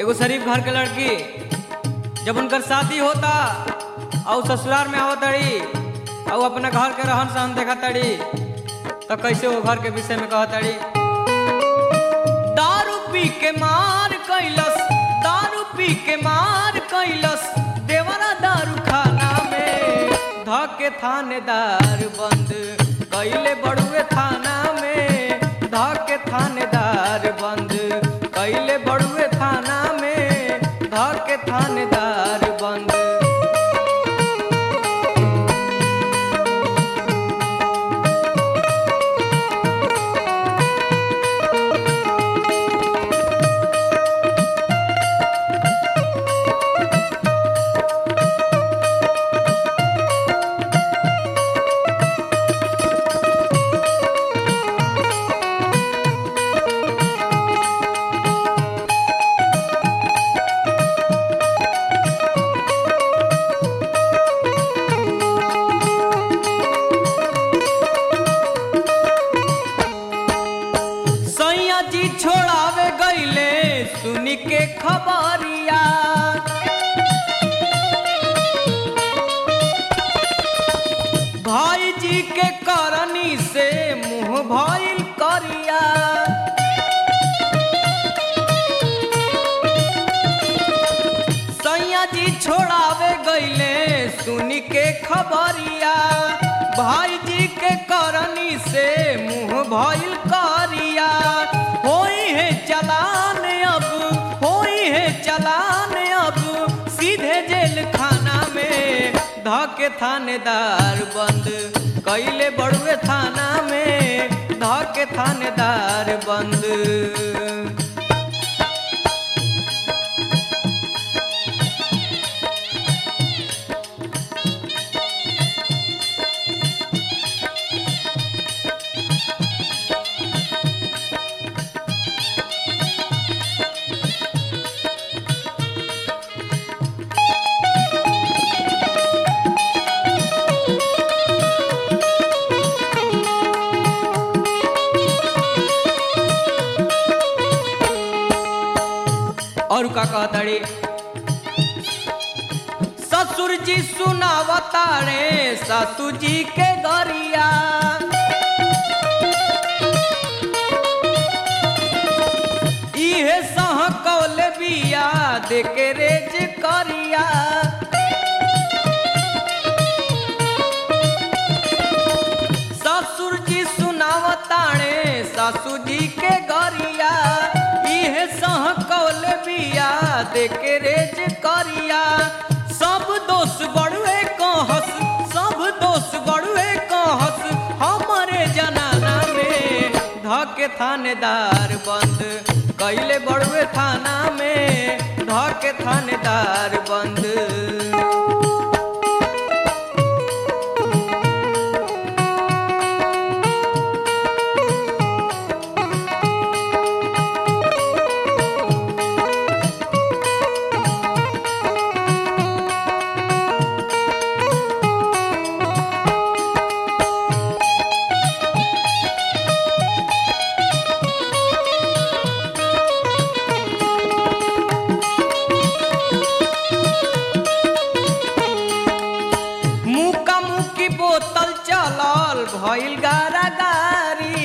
एगो शरीफ घर के लड़की जब उनकर शादी होता और ससुराल में आवत तड़ी और अपना घर के रहन सहन देखा तड़ी तो कैसे वो घर के विषय में कह तड़ी दारू पी के मार कैलस दारू पी के मार कैलस देवरा दारू खाना में धके थानेदार बंद कैले बड़ुए थाना में धके थानेदार बंद कैले बड़ुए थाना में धके थानेदार बंद सैया जी छोड़ावे गईले सुनी के खबरिया भाई जी के करनी से मुंह भइल करिया सैया जी छोड़ावे गईले सुनी के खबरिया भाई जी के करनी से मुंह भइल करिया होई है चलान अब होई है चलान अब सीधे जेल खाना में धके थानेदार बंद कैले बड़ुए थाना में धके थानेदार बंद और का कहताड़ी ससुर जी सुनावताड़े सासू जी के गरिया इहे सह कौले बिया देके रेज करिया ससुर जी सुनावताड़े सासू जी के गरिया इहे सह कौल बिया देके रेज करिया सब दोष बड़ुए कहस सब दोष बड़ुए कहस हमारे जनाना में धके थानेदार बंद कैले बड़ुए थाना में धके थानेदार बंद मुका मुकी बोतल चलल भइल गारा गारी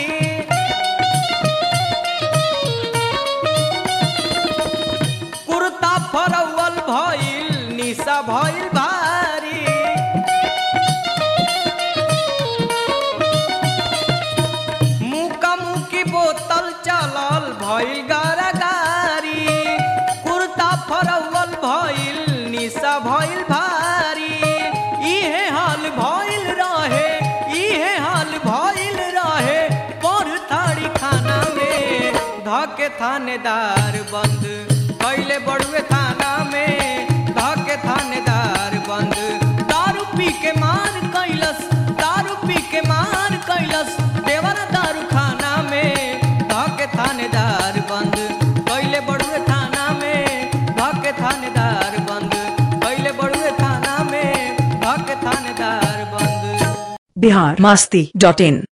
कुर्ता फरौल भइल निशा भइल भारी मुका मुकी बोतल चलल भइल गारा गारी कुर्ता फरौल भइल निशा भइल भारी इहे हाल भइल रहे इहे हाल भइल रहे पर थाड़ी खाना में धके थानेदार बंद कैले बड़ुए थाना में धके थानेदार बंद दारू पी के मार कैलस दारू पी के मार कैलस देवर दारू खाना में धके थानेदार बंद कैले बड़ुए थाना में धके थानेदार बंद कैले बड़ुए थाना में धके थानेदार बंद बिहार मस्ती डॉट इन